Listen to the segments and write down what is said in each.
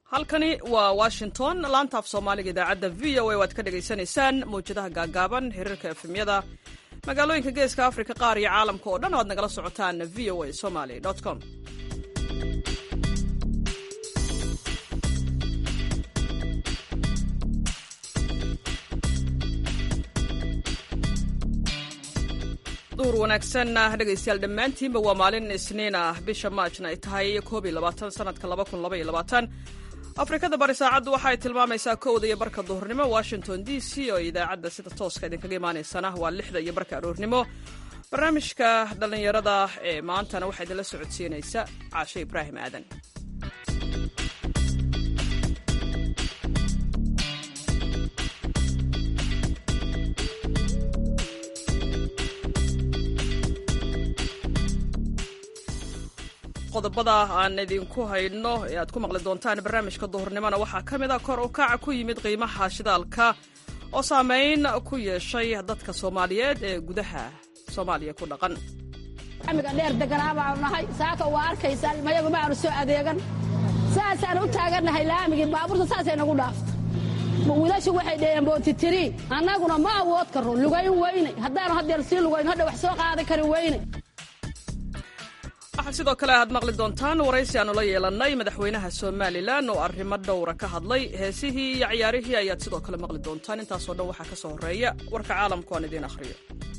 halkani waa washington laanta af soomaaliga idaacadda v o a waad ka dhagaysanaysaan mawjadaha gaagaaban xiriirka efemyada magaalooyinka geeska afrika qaar iyo caalamka oo dhan o ad nagala socotaan v o a somaly com duhur wanaagsan dhegaystayaal dhammaantiinba waa maalin isniin ah bisha maajna ay tahay koob iyo labaatan sanadka laba kun laba iyo labaatan afrikada bari saacaddu waxa ay tilmaamaysaa kowda iyo barka duhurnimo washington d c oo idaacadda sida tooska idinkaga imaanaysana waa lixda iyo barka aroornimo barnaamijka dhallinyarada ee maantana waxaa idinla socodsiinaysa caashe ibraahim aadan qodobada aan idinku hayno ee aad ku maqli doontaan barnaamijka duhurnimona waxaa ka mid a kor u kaca ku yimid qiimaha shidaalka oo saameyn ku yeeshay dadka soomaaliyeed ee gudaha soomaaliya ku dhaqan amiga dheer deganaa baanu nahay saaka waa arkaysaa ilmayagu ma aanu soo adeegan saasaan u taagannahay laamigii baabuurta saasay nagu dhaafta wiilashu waxay dheheen bootitiri annaguna ma awood karro lugayn weyne haddaanu haddeer sii lugayn hadha wax soo qaadi kari weyne waxaa sidoo kale aad maqli doontaan waraysi aanu la yeelannay madaxweynaha somalilan oo arrimo dhowra ka hadlay heesihii iyo ciyaarihii ayaad sidoo kale maqli doontaan intaasoo dhan waxaa ka soo horreeya warka caalamku aan idiin akhriyo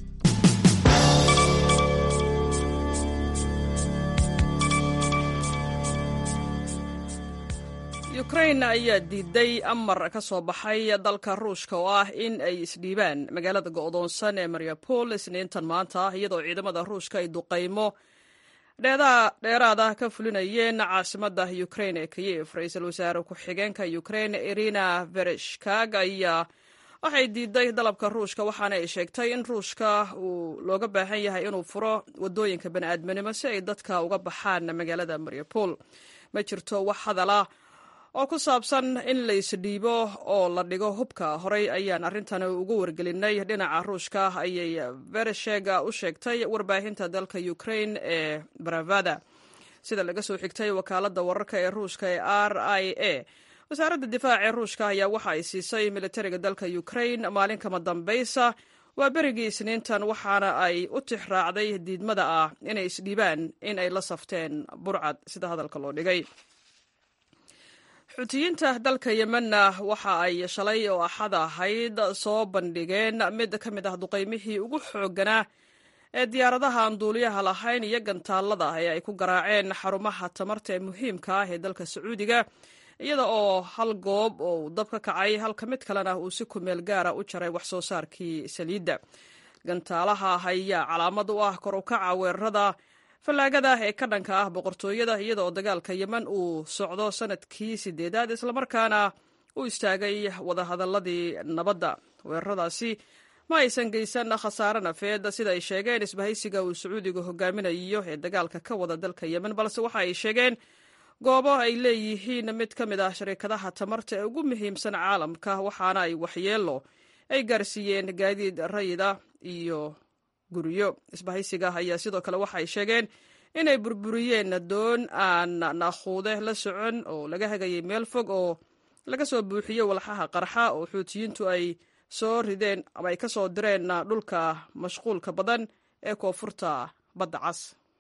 ukrain ayaa diiday amar ka soo baxay dalka ruushka oo ah in ay isdhiibaan magaalada go'doonsan ee mariupol isniintan maanta ah iyadoo ciidamada ruushka ay duqaymo dheeraada ka fulinayeen caasimada ukrain ee kiyef ra-iisul wasaare ku-xigeenka ukrain irina vereshkag ayaa waxay diiday dalabka ruushka waxaana ay sheegtay in ruushka uu looga baahan yahay inuu furo wadooyinka bani'aadminimo si ay dadka uga baxaan magaalada mariupol ma jirto wax hadala oo ku saabsan in la isdhiibo oo la dhigo hubka horey ayaan arrintan ugu wargelinay dhinaca ruushka ayay veresheg u sheegtay warbaahinta dalka ukrain ee baravada sida laga soo xigtay wakaaladda wararka ee ruushka ee r i a wasaaradda difaaca ee ruushka ayaa waxa ay siisay militariga dalka ukrain maalin kama dambaysa waa berigii isniintan waxaana ay u tix raacday diidmada ah inay isdhiibaan in ay la safteen burcad sida hadalka loo dhigay xuutiyiinta dalka yemenna waxa ay shalay oo axad ahayd soo bandhigeen mid ka mid ah duqaymihii ugu xoogganaa ee diyaaradaha aan duuliyaha lahayn iyo gantaallada ee ay ku garaaceen xarumaha tamarta ee muhiimka ah ee dalka sacuudiga iyada oo hal goob oo uu dab ka kacay halka mid kalena uu si kumeel gaara u jaray wax soo saarkii saliidda gantaalaha ayaa calaamad u ah kor u kaca weerarada fallaagada ee ka dhanka ah boqortooyada iyada oo dagaalka yemen uu socdo sanadkii sideedaad islamarkaana u istaagay wadahadaladii nabadda weeraradaasi ma aysan geysan khasaare nafeed sida ay sheegeen isbahaysiga uu sacuudiga hogaaminayo ee dagaalka ka wada dalka yemen balse waxa ay sheegeen goobo ay leeyihiin mid ka mid ah shariikadaha tamarta ee ugu muhiimsan caalamka waxaana ay waxyeelo ay gaarsiiyeen gaadiid rayida iyo guryo isbahaysiga ayaa sidoo kale waxa ay sheegeen inay burburiyeen doon aan naaquude la socon oo laga hagayay meel fog oo laga soo buuxiyey walxaha qarxa oo xuutiyiintu ay soo rideen ama ay ka soo direen dhulka mashquulka badan ee koonfurta badda cas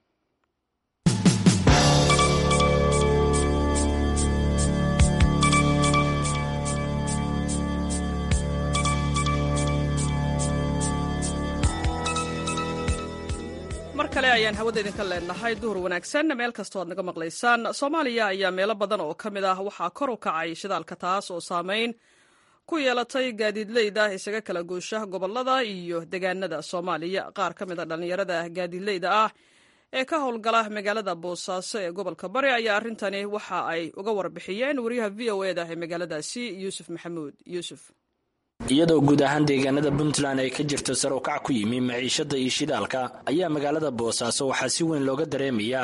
mar kale ayaan hawada idinka leenahay duhur wanaagsan meel kastoo aad naga maqlaysaan soomaaliya ayaa meelo badan oo ka mid ah waxaa kor u kacay shidaalka taas oo saameyn ku yeelatay gaadiidleyda isaga kala goosha gobolada iyo degaanada soomaaliya qaar ka mid a dhallinyarada gaadiidleyda ah ee ka howlgala magaalada boosaaso ee gobolka bari ayaa arrintani waxa ay uga warbixiyeen wariyaha v o eda ee magaaladaasi yuusuf maxamuud yuusuf iyadoo guud ahaan deegaanada puntland ay ka jirto sar u kac ku yimi maciishada iyo shidaalka ayaa magaalada boosaaso waxaa si weyn looga dareemayaa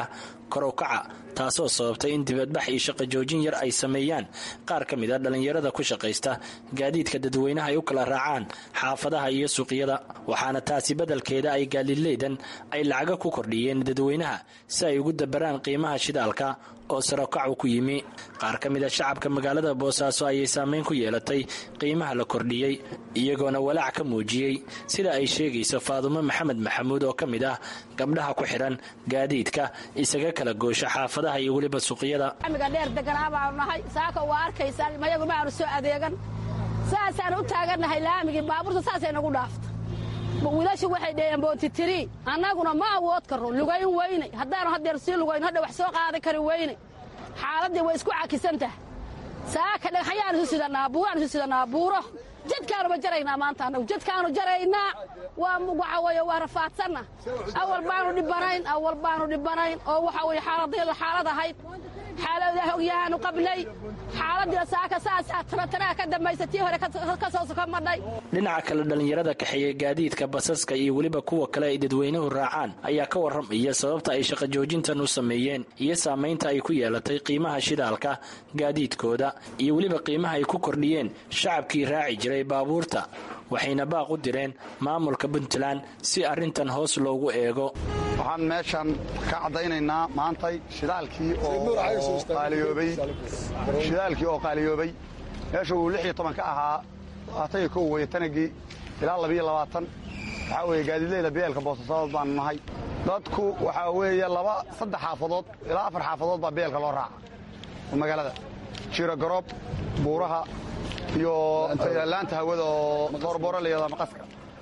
korow-kaca taasoo sababtay in dibadbax iyo shaqo joojin yar ay sameeyaan qaar ka mid a dhallinyarada ku shaqaysta gaadiidka dadweynaha ay u kala raacaan xaafadaha iyo suuqyada waxaana taasi beddelkeeda ay gaadiidleydan ay lacaga ku kordhiyeen dadweynaha si ay ugu dabaraan qiimaha shidaalka oo sarokacu ku yimi qaar ka mid a shacabka magaalada boosaaso ayay saameyn ku yeelatay qiimaha la kordhiyey iyagoona walaac ka muujiyey sida ay sheegayso faadumo maxamed maxamuud oo ka mid ah gabdhaha ku xidhan gaadiidka isaga kala goosha xaafadaha iyo weliba suuqyada amiga dheer deganaa baanu nahay saaka waa arkaysaa mayagu ma aanu soo adeegan saasaan u taagannahay laamigii baabuurta saasay nagu dhaafta wiilashu waxay dheheen bootitiri annaguna ma awood karro lugayn weynay haddaanu haddeer sii lugayn hadha wax soo qaadan kari weynay xaaladdii way isku cakisan tahay saaka dhagxayaan isu sidannaa buuraan isu sidannaa buuro jadkaanuba jaraynaa maanta annagu jadkaanu jaraynaa waa waxa weeye waa rafaadsanna awal baanu dhibanayn awal baanu dhibanayn oo waxa weeye xaaladii xaalad ahayd xaaladaha ogyahaanu qablay xaaladii saaka saasaa tarataraha ka dambaysa tii hore ka soo soka madhay dhinaca kale dhallinyarada kaxeeya gaadiidka basaska iyo weliba kuwa kale ay dadweynuhu raacaan ayaa ka warramaya sababta ay shaqo joojintan u sameeyeen iyo saamaynta ay ku yeelatay qiimaha shidaalka gaadiidkooda iyo weliba qiimaha ay ku kordhiyeen shacabkii raaci jiray baabuurta waxayna baaq u direen maamulka puntland si arrintan hoos loogu eego waxaan meeshan ka caddaynaynaa maantay shidaalkii oo qaaliyoobay shidaalkii oo qaaliyoobay meesha uu lix iyo toban ka ahaa labaatan iyo kow weye tanagii ilaa labiyo labaatan waxaa weeye gaadiidleyda beelka boosasaadood baanu nahay dadku waxaa weeye laba saddex xaafadood ilaa afar xaafadood baa beelka loo raaca magaalada jiro garoob buuraha iyo laanta hawada oo boorbooro layada maqaska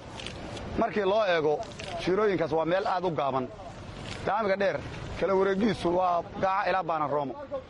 markii loo eego shiirooyinkaas waa meel aad u gaaban daamiga dheer kala wareegiisu waa gaaca ilaa baana roomo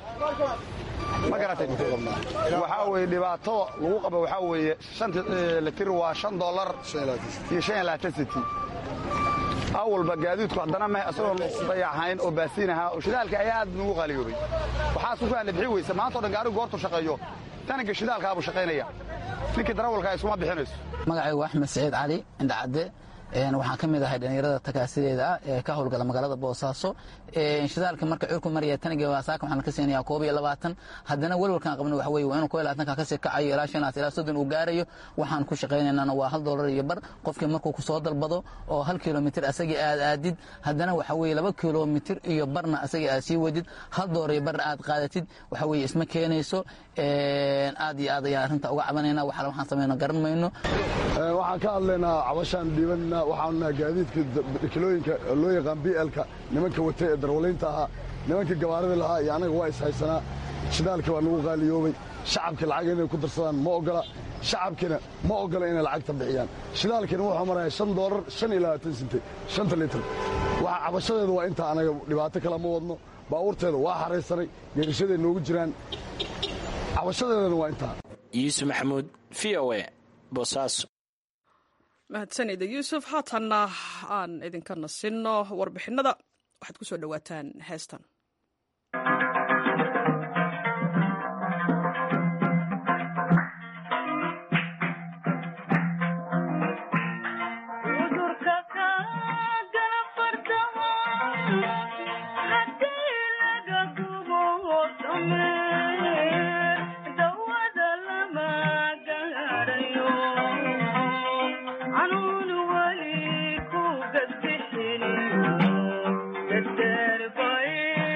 ma garatay waxaa weye dhibaatada lagu qaba waxaa weeye shanti litir waa shan dollar iyo shan iyo labaatan siti awalba gaadiidku haddana mah isagoon dayacayn oo baasiin ahaa oo shidaalka ayaa aad nugu qaaliyoobay waxaas ku faana bixi weysa maanta o dhan gaarigu goortu shaqeeyo tanaga shidaalkaabuu shaqaynaya ninkii darawalkaa iskuma bixinayso magacaygu axmed saciid cali indhacadde waxaan ka mid ahay dhallinyarada takaasideeda ah ee ka howlgala magaalada boosaaso shidaalka marka curku maraya taniga waasaaka waxaan ka siinayaa koob iyo labaatan haddana welwalkaan qabno waxa weye waa inuu koob iyo labaatanka kasii kacayo ilaa shanaas ilaa soddon uu gaarayo waxaan ku shaqaynaynana waa hal doolar iyo bar qofkii markuu ku soo dalbado oo hal kilomitir asagii aad aadid haddana waxa weye laba kilomitir iyo barna asagii aad sii wadid hal doolar iyo barna aad qaadatid waxa weye isma keenayso aad iyo aad ayaa arrinta uga cabanayna waxaale waxaan samayno garan mayno waxaan ka hadlaynaa cabashaan dhiibanna waxaanu nahay gaadiidka kilooyinka loo yaqaan blka nimanka watay ee darwalaynta ahaa nimanka gabaarida lahaa iyo annaga waa ishaysanaa shidaalka waa nagu qaaliyoobay shacabka lacag inay ku darsadaan ma ogola shacabkina ma ogola inay lacagta bixiyaan shidaalkina wuxuu maraya shan doolar shan iyo labaatan sinte shanta litir waxa cabashadeeda waa intaa anaga dhibaato kale ma wadno baabuurteeda waa xaraysanay geerishaday noogu jiraan cabashadeedana waa intaa yuusuf maxamuud v o e boosaaso mahadsanida yuusuf haatanna aan idinka nasinno warbixinada waxaad ku soo dhowaataan heestan Bye.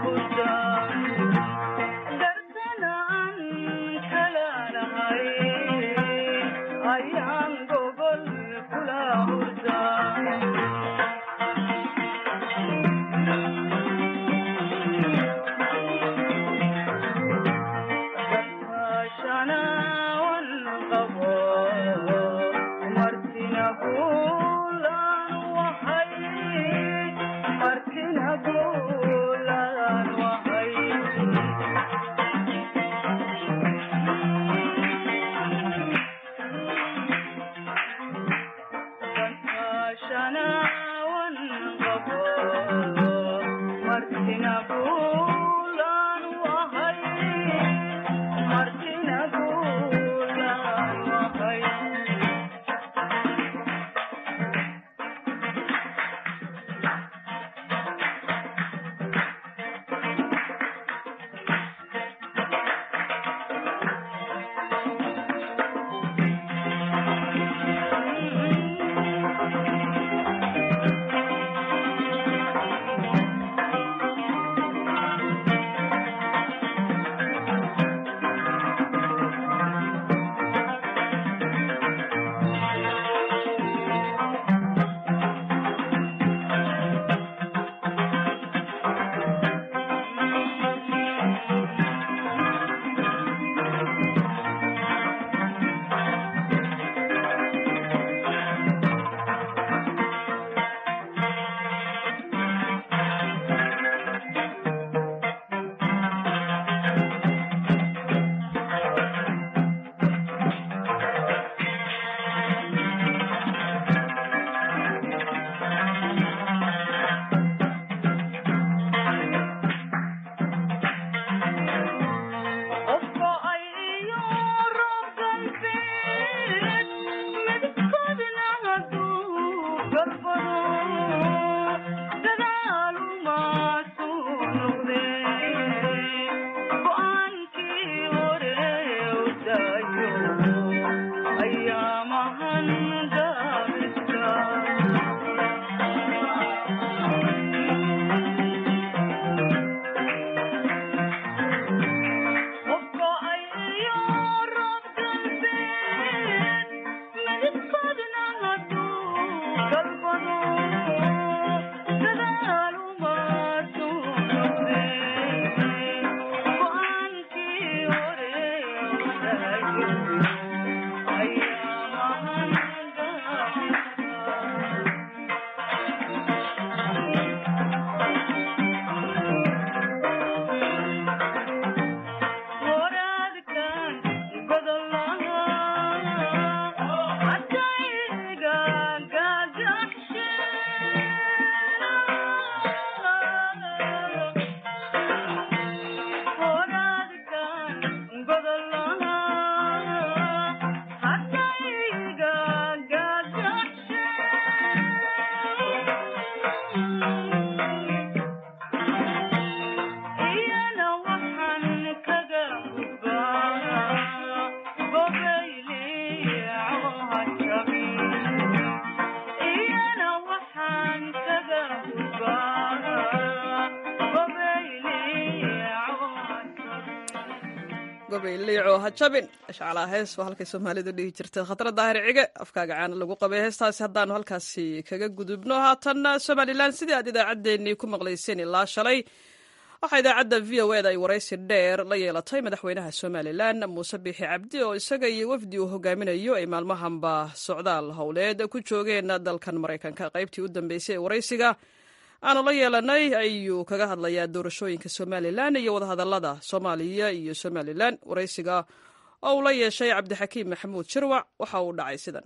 liico ha jabin shaclaa hees waa halkay soomaalidu dhihi jirtay khatara daahir cige afkaaga caana lagu qabay heestaasi haddaanu halkaasi kaga gudubno haatan somalilan sidii aad idaacaddeenii ku maqlayseen ilaa shalay waxaa idaacadda v o eda ay waraysi dheer la yeelatay madaxweynaha somalilan muuse biixi cabdi oo isaga iyo wafdi uu hogaaminayo ay maalmahanba socdaal howleed ku joogeen dalkan maraykanka qaybtii u dambeysay ee waraysiga aanu la yeelanay ayuu kaga hadlayaa doorashooyinka somalilan iyo wadahadalada soomaaliya iyo somalilan waraysiga oo uu la yeeshay cabdixakiim maxamuud shirwac waxa uu dhacay sidan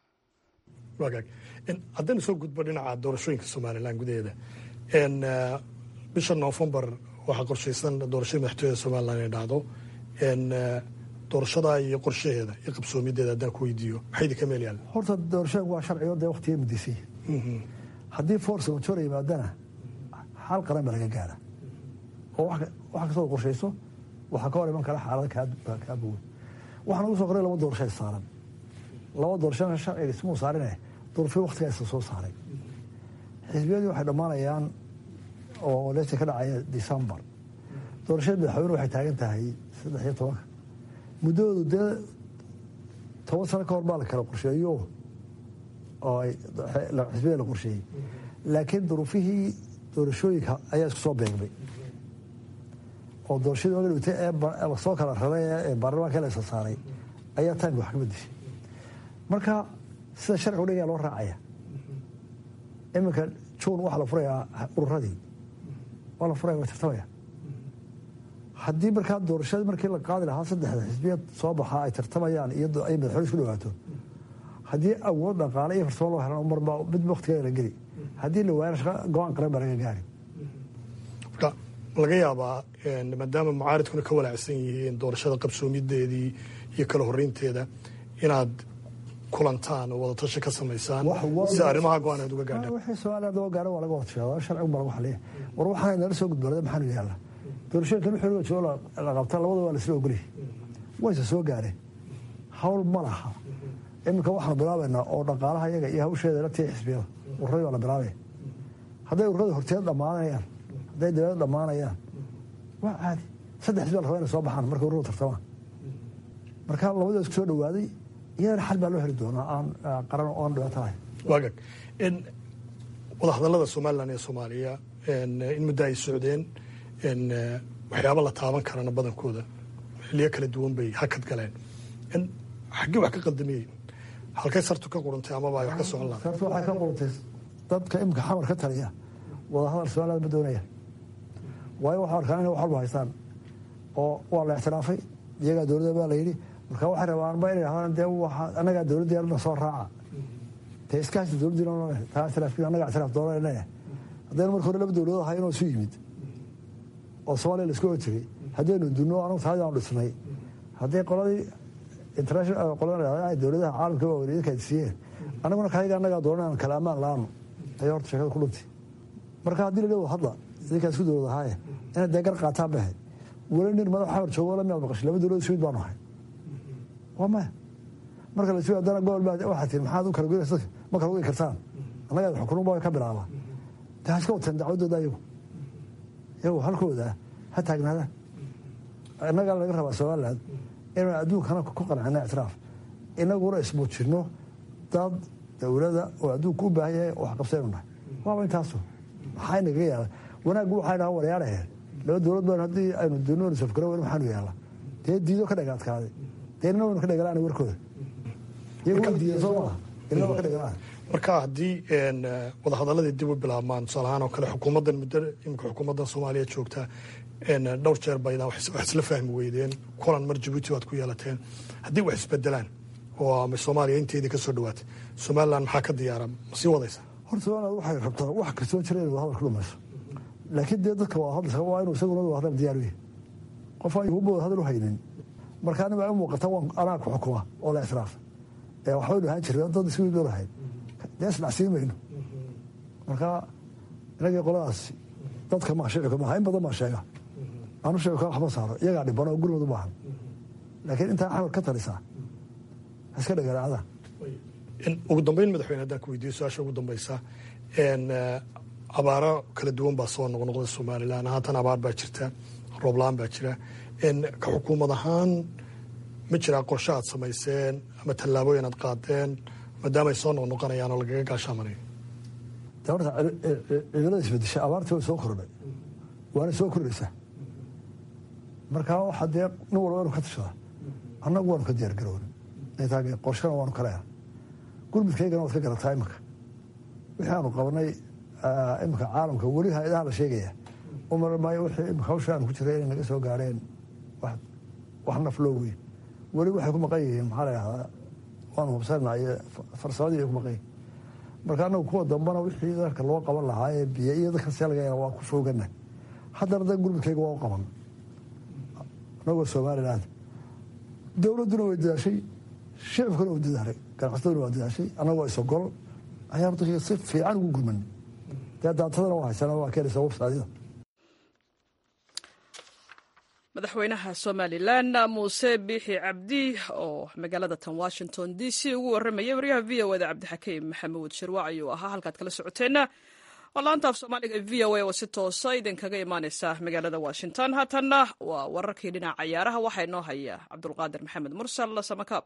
wagaag haddaynu soo gudbo dhinaca doorashooyinka somalilan gudaheeda bisha noofembar waxaa qorshaysan doorashada madaxtooyada somalilan inay dhacdo doorashada iyo qorshaheeda iyo qabsoomideeda haddaan ku weydiiyo maxay idinka meel yaalla horta doorashooyinku waa sharcigo dee waqtiga muddisay haddii force major yimaadana xal qaran ba laga gaara oo wax kastoo qorshayso waxaa ka hor iman kara xaalada kaa bogan waxaan ugu soo qoray laba doorasho saaran laba doorashona sharciga ismuu saarine doorasho waqtigaa isa soo saaray xisbiyadii waxay dhammaanayaan oo leesta ka dhacaya decembar doorashada madaxweyne waxay taagan tahay saddex iyo tobanka muddoodu dee toban sano ka hor baa la kala qorsheeyo oo xisbiyada la qorsheeyey laakiin duruufihii doorashooyinka ayaa isku soo beegmay oo doorashadii oga dhigtay ee soo kala raray ee baarlamaanka la isa saaray ayaa taimka wax ka bedeshay marka sida sharcigu dhigaya loo raacaya iminka juun waxaa la furayaa ururadii waa la furaya waa tartamaya haddii markaa doorashadii markii la qaadi lahaa saddexda xisbiyad soo baxaa ay tartamayaan iyo ay madaxweyne isku dhawaato haddii awood dhaqaale iyo farsamo loo helan marba mid waktigeeda la geli haddii la waayana shaqa go-aan qaran baa laga gaari marka laga yaabaa maadaama mucaaridkuna ka walaacsan yihiin doorashada qabsoomideedii iyo kala horeynteeda inaad kulantaan oo wadatashi ka samaysaan si arrimaha go-aan aad uga gaadhaan wixii soomaaliya daba gaara waa laga wada sheegaa sharcigu baa lagu xaliya war waxaana nala soo gudboonada maxaanu yaalla doorashooyinkan wixii joogo la qabta labada waa laisla ogolyahay wayse soo gaareen hawl ma laha iminka waxaanu bilaabaynaa oo dhaqaalaha iyaga iyo hawsheeda la tii xisbiyada ururadii baa la bilaabaya hadday ururada horteed dhammaanayaan hadday dabeed dhammaanayaan waa caadi saddex xisbi la rabaa inay soo baxaan markay ururadu tartamaan marka labadoo isku soo dhawaaday iyadana xal baa loo heli doonaa aan qaran oo aan dhibaato lahayn waagag wadahadallada somalilan iyo soomaaliya in muddo ay socdeen waxyaaba la taaban karana badankooda xiliyo kala duwan bay hakad galeen xaggee wax ka qaldamiyey halkay sartu ka qurantay amaba ay wax ka socon lahayd sartu waxay ka qurantay dadka imika xamar ka taliya wadahadal somaliland ma doonayaan waayo waxaa arkaan inay wax walba haystaan oo waa la ixtiraafay iyagaa dowladda baa la yidhi marka waxay rabaan ba inay ahaan dee annagaa dowladda yarna soo raaca dee iskaasi dowladdiina taa ixtiraafkiin annagaa ixtiraaf doonayna haddaynu marka hore laba dowladood ahay inoo isu yimid oo soomaaliya la isku oga jiray haddaynu dunno anagu taadi aanu dhisnay haddii qoladii international qolada dowladaha caalamka waa weli idinka siiyeen annaguna kayaga annagaa doonan aan kala ammaan la-aanu ayay horta sheekada ku dhuntay marka haddii la dhawo hadla idinkaa isku dowlad ahaaye inay dee gar qaataan bahay weli nin madax xamar joogo la miyaad maqashay laba dowlad isku mid baanu ahay waa maya marka la isugu haddana gobol baa waxaa tihi maxaad u kala goynaysa ma kala goyn kartaan annagaa xukunun baa ka bilaabaa dee ha iska wateen dacwadooda ayagu iyagu halkooda ha taagnaadaan innagaa laga rabaa somaliland inaan adduunkana ku qancina ictiraaf inaguna ismuujinno dad dowlada oo adduunka u baahan yahay wax qabsaynu nahay waaba intaasu maxaa inaga yaala wanaaggu waxay dhaha waryaaraheen laba dowlad baan haddii aynu dunoon safgaro weyn maxaanu yaala dee diido ka dhagaadkaaday dee nina waynu ka dhagalaan warkooda iyagu way diidan soo maha inaba ka dhagalaan marka haddii wadahadaladii dib u bilaabmaan tusaale ahaan oo kale xukuumaddan muddo imika xukuumaddan soomaaliya joogta dhowr jeer baydaan wax isla fahmi weydeen kulan mar jabuuti waad ku yeelateen haddii wax isbedelaan oo ama soomaaliya inteedii ka soo dhawaatay somaliland maxaa ka diyaara ma sii wadaysa horta somaliland waxay rabtaa wax kastoo jira inay wadahadal ka dhumayso laakiin dee dadka wadahadalka waa inuu isaguna wadahadal diyaar u yahay qof aan yuhuba wadahadal u haynin marka aniga u muuqata waan anaa ku xukuma oo la israafa ee waxbaynu ahaan jirna dad isku mid lahayd dee isdhacsiin mayno marka inagii qoladaasi dadka maa shicika maaha in badan baa sheega anu shicika waxma saaro iyagaa dhiban oo gurmad u baahan laakiin intaa xamar ka talisaa ha iska dhagaraacda ugu dambeyn madaxweyne haddaan ku weydiiyo su-aasha ugu dambeysa abaaro kala duwan baa soo noqnoqda somalilan haatan abaar baa jirta roobla-aan baa jira ka xukuumad ahaan ma jiraa qorshe aad samayseen ama tallaabooyin aad qaadeen maadaama ay soo noqnoqonayaan oo lagaga gaashaamanayo de horta cimilada isbedesha abaartii way soo kordhay waana soo kordhaysaa marka waxaa dee nin walba inu ka tashadaa annagu waanu ka diyaar garoona intaa qorshana waanu ka leeha gurmudkaygana waad ka garataa iminka wixii aanu qabanay iminka caalamka weli hay-adaha la sheegaya umar maayo wixii imika hawsha aanu ku jiray inay naga soo gaareen wax nafloo weyn weli waxay ku maqan yihiin maxaa la yahdaa waanu hubsanaa iyo farsamadii ay ku maqan yihin marka annagu kuwa dambana wixii dalka loo qaban lahaa ee biyo iyo dadka selgayana waa ku foogana haddana dan gurmudkayga waa u qaban anagoo somaliland dowladduna way dadaashay shicibkuna waa dadaalay ganacsataduna waa dadaashay annagoo isogol ayaa dadkii si fiican ugu gurmanay dee daatadana waa haysana waa keenaysa websadyada madaxweynaha somalilan muuse biixi cabdi oo magaalada tan washington d c ugu warramaya waryaha v o da cabdixakiim maxamuud shirwac ayuu ahaa halkaad kala socoteenna waa laanta af soomaaliga v o a oo si toosa idinkaga imaaneysa magaalada washington haatanna waa wararkii dhinaca cayaaraha waxaa inoo haya cabdulqaadir maxamed mursal samakaab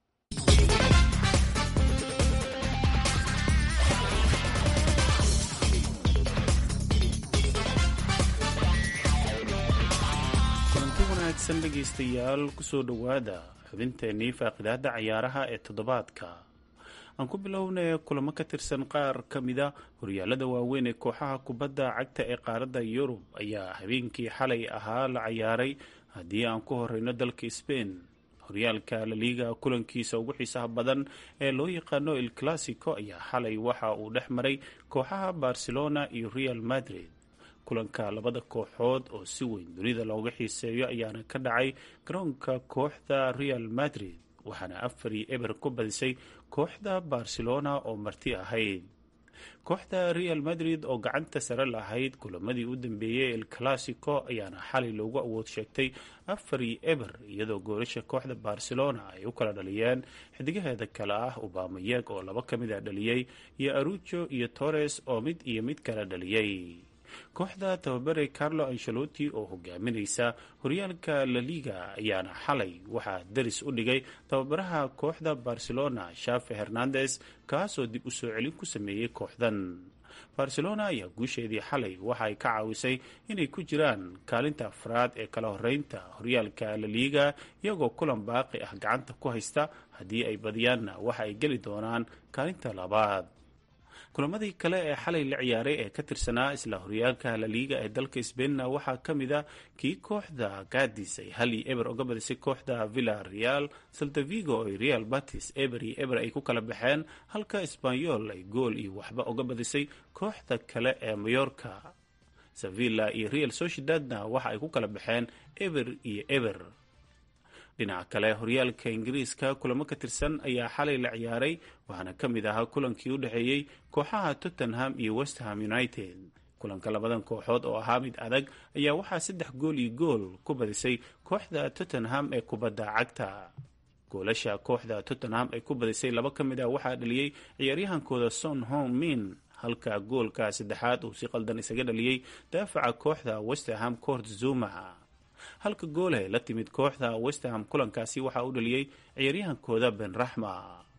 kulanti wanaagsan dhegaystayaal kusoo dhowaada xubinteennii faaqidaada cayaaraha ee toddobaadka aan ku bilownay kulamo ka tirsan qaar ka mida horyaalada waaweyn ee kooxaha kubadda cagta ee qaaradda yurub ayaa habeenkii xalay ahaa la cayaaray haddii aan ku horeyno dalka sbain horyaalka laliiga kulankiisa ugu xiisaha badan ee loo yaqaano el classico ayaa xalay waxa uu dhex maray kooxaha barcelona iyo real madrid kulanka labada kooxood oo si weyn dunida looga xiiseeyo ayaana ka dhacay garoonka kooxda real madrid waxaana afar iyo eber ku badisay kooxda barcelona oo marti ahayd kooxda real madrid oo gacanta sare lahayd kulamadii u dambeeyey el classico ayaana xalay loogu awood sheegtay afar iyo eber iyadoo goolasha kooxda barcelona ay u kala dhaliyeen xidigaheeda kale ah ubamayeg oo laba ka mid a dhaliyey iyo arujo iyo torres oo mid iyo mid kala dhaliyey kooxda tababare carlo ancelotti oo hogaaminaysa horyaalka laliga ayaana xalay waxaa daris u dhigay tababaraha kooxda barcelona shafe hernandes kaasoo dib u soo celin ku sameeyey kooxdan barcelona ayaa guusheedii xalay waxa ay ka caawisay inay ku jiraan kaalinta afraad ee kala horeynta horyaalka laliga iyagoo kulan baaqi ah gacanta ku haysta haddii ay badiyaanna waxa ay geli doonaan kaalinta labaad kulamadii kale ee xalay la ciyaaray ee ka tirsanaa isla horyaalka laliiga ee dalka sbainna waxaa ka mid a kii kooxda gadis ay hal iyo eber uga badisay kooxda villa real saltavigo ay real batis eber iyo eber ay ku kala baxeen halka sbanyol ay gool iyo waxba uga badisay kooxda kale ee mayorka sevilla iyo real sociedadna waxa ay ku kala baxeen eber iyo eber dhinaca kale horyaalka ingiriiska kulamo ka tirsan ayaa xalay la ciyaaray waxaana ka mid ahaa kulankii u dhexeeyey kooxaha tottenham iyo westham united kulanka labadan kooxood oo ahaa mid adag ayaa waxaa saddex gool iyo gool ku badisay kooxda tottenham ee kubadda cagta goolasha kooxda tottenham ay ku badisay laba ka mid ah waxaa dhaliyey ciyaaryahankooda son hong min halka goolka saddexaad uu si qaldan isaga dhaliyey daafaca kooxda westerham court zuma halka goolhe la timid kooxda westerham kulankaasi waxaa u dhaliyey ciyaaryahankooda ben raxma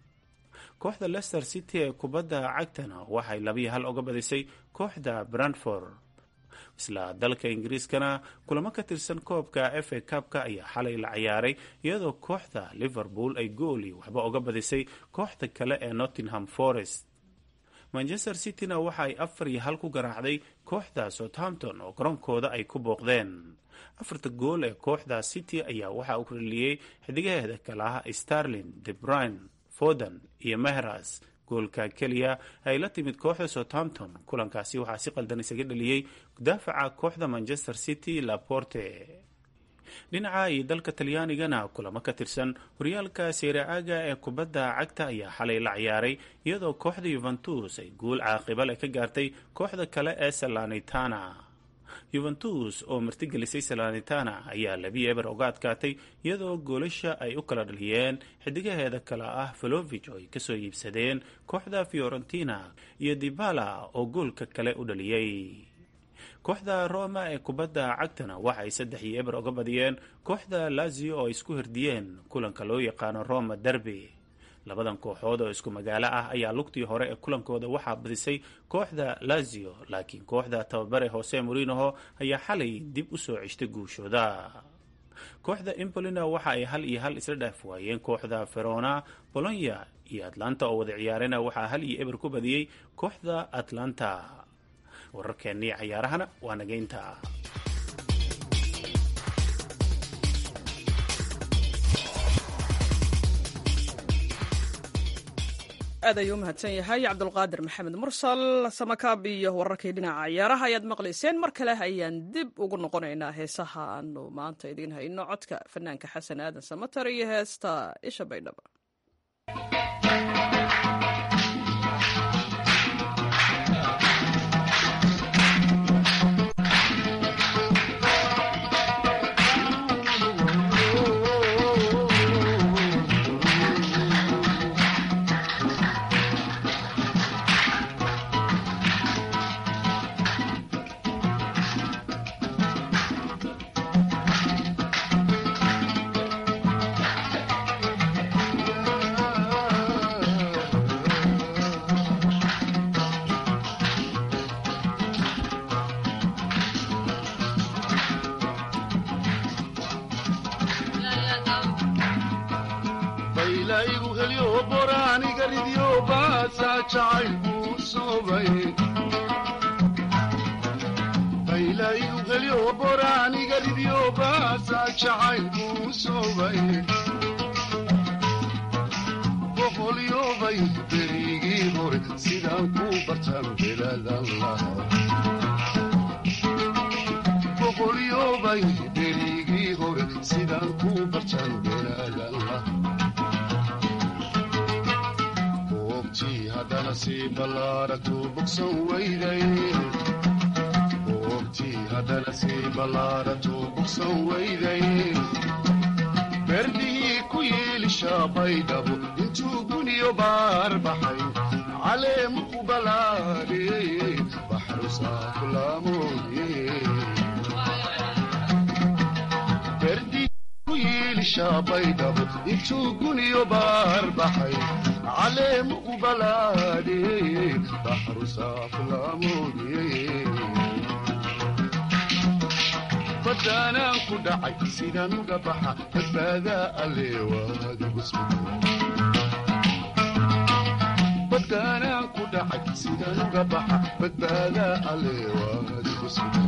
kooxda leicester city ee kubadda cagtana waxay labiyo hal uga badisay kooxda brantford isla dalka ingiriiskana kulamo ka tirsan koobka f a kabka ayaa xalay la ciyaaray iyadoo kooxda liverpool ay gooli waxba uga badisay kooxda kale ee nottingham forest manchester cityna waxa ay afar iyo hal ku garaacday kooxda southampton oo garoonkooda ay ku booqdeen afarta gool ee kooxda city ayaa waxaa u reliyey xidigaheeda kale ah starlin debrine foden iyo mehras goolka keliya ay la timid kooxda southampton kulankaasi waxaa si qaldan isaga dhaliyey daafaca kooxda manchester city laporte dhinaca iyo dalka talyaanigana kulamo ka tirsan horyaalka seere-aaga ee kubadda cagta ayaa xalay la ciyaaray iyadoo kooxda yuventus ay guul caaqibale ka gaartay kooxda kale ee salanitana yuventus oo martigelisay salanitana ayaa labi eber uga adkaatay iyadoo goolasha ay u kala dhaliyeen xidigaheeda kale ah valovich oo ay kasoo iibsadeen kooxda fiorentina iyo dibala oo goolka kale u dhaliyey kooxda roma ee kubadda cagtana waxa ay saddex iyo eber uga badiyeen kooxda lazio oo ay isku herdiyeen kulanka loo yaqaano roma derby labadan kooxood oo isku magaalo ah ayaa lugtii hore ee kulankooda waxaa badisay kooxda lazio laakiin kooxda tababare hose morinoho ayaa xalay dib u soo ceshtay guushooda kooxda imbolina waxa ay hal iyo hal isla dhaaf waayeen kooxda verona bolonya iyo atlanta oo wada ciyaarena waxaa hal iyo eber ku badiyey kooxda atlanta wararkeennii cayaarahana waa nageynta aad ayuu u mahadsan yahay cabdulqaadir maxamed mursal samakaab iyo wararkii dhinaca ciyaaraha ayaad maqlayseen mar kale ayaan dib ugu noqonaynaa heesaha aanu maanta idiin hayno codka fanaanka xasan aadan samatar iyo heesta isha baydhaba jacaylkuu soobay baylayu helyo boraaniga ridyo baasaa jacaylkuu soobay boqolyobay berigii hore sidaan ku bartaan beladan lahaa boqolyobay berigii hore sidaan ku bartaan beladan lahaa boogtii haddana sii ballaaragtu bogsan weyday boogtii haddana sii ballaaragtu bogsan weyday berdihii ku yiilishaa baydhabo intuu guniyo baar baxay caleemu ku balaadhiyey baxrusaa kulaamoodiyey baydhabo intuu guniyo baar baxay caleemu u balaadhiyey baxru saaflaamoodiyey badaanaan ku dhacay sidaan uga baxa badbaadaa aleebadaanaan ku dhacay sidaan uga baxa badbaadaa aleewaadigu sugan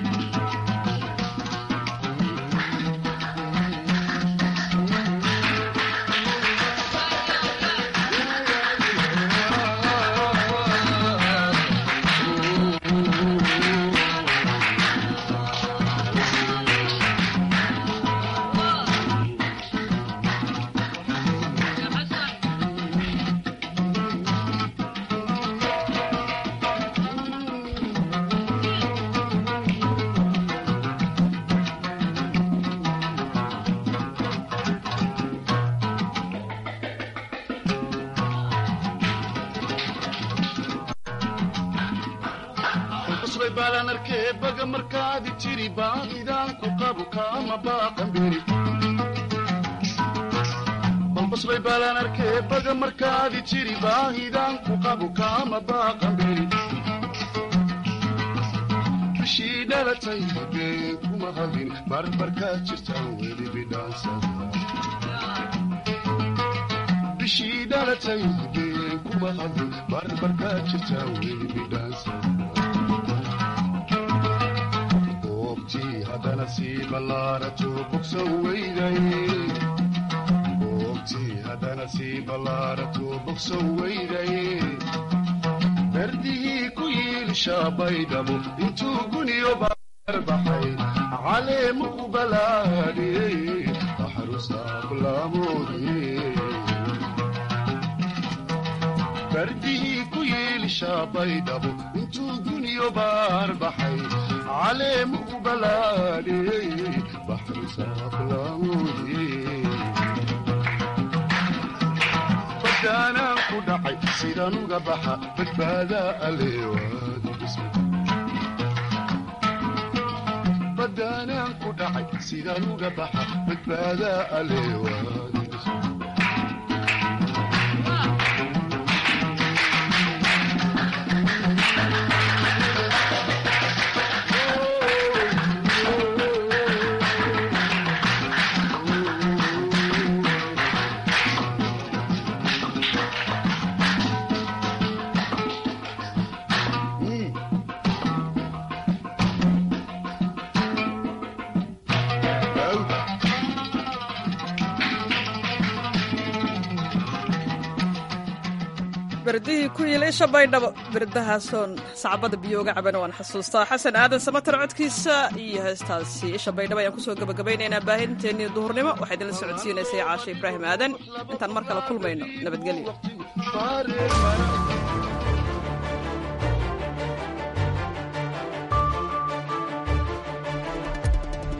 baga markaadi jiri baahidaanku qabu kaama baaqanbiri balbasbay baalaan arkee baga markaadi jiri baahidaanku qabu kaama baaqanbiri bishii dhalatay been kuma hadin barbarkaad jirtaan weli bidhaansada bishii dhalatay been kuma hadin barbarkaad jirtaan weli bidhaansada haddana sii ballaarato bogsan weyday boogtii haddana sii ballaarato bogsan weyday berdihii ku yiilishaa baydhabo intuu guniyo baar baxay caleemu u balaadhiyey baxrusaaqlaamoodiyey berdihii ku yiilishaa baydhabo intuu guniyo baar baxay caleemu u balaadhiyey baxrusaaqlaamoodiyey badaanaan ku dhacay sidaan uga baxa badbaadaa aleebadaanaan ku dhacay sidaan uga baxa badbaadaa aleewaadi berdihii ku yil isha baydhabo berdahaasoon sacbada biyooga cabana waan xasuustaa xasan aadan samatar codkiisa iyo heestaasi isha baydhabo ayaan kusoo gabagabaynaynaa baahinteennii duhurnimo waxaa idinla socodsiinaysay caashe ibraahim aadan intaan mar kale kulmayno nabadgelyo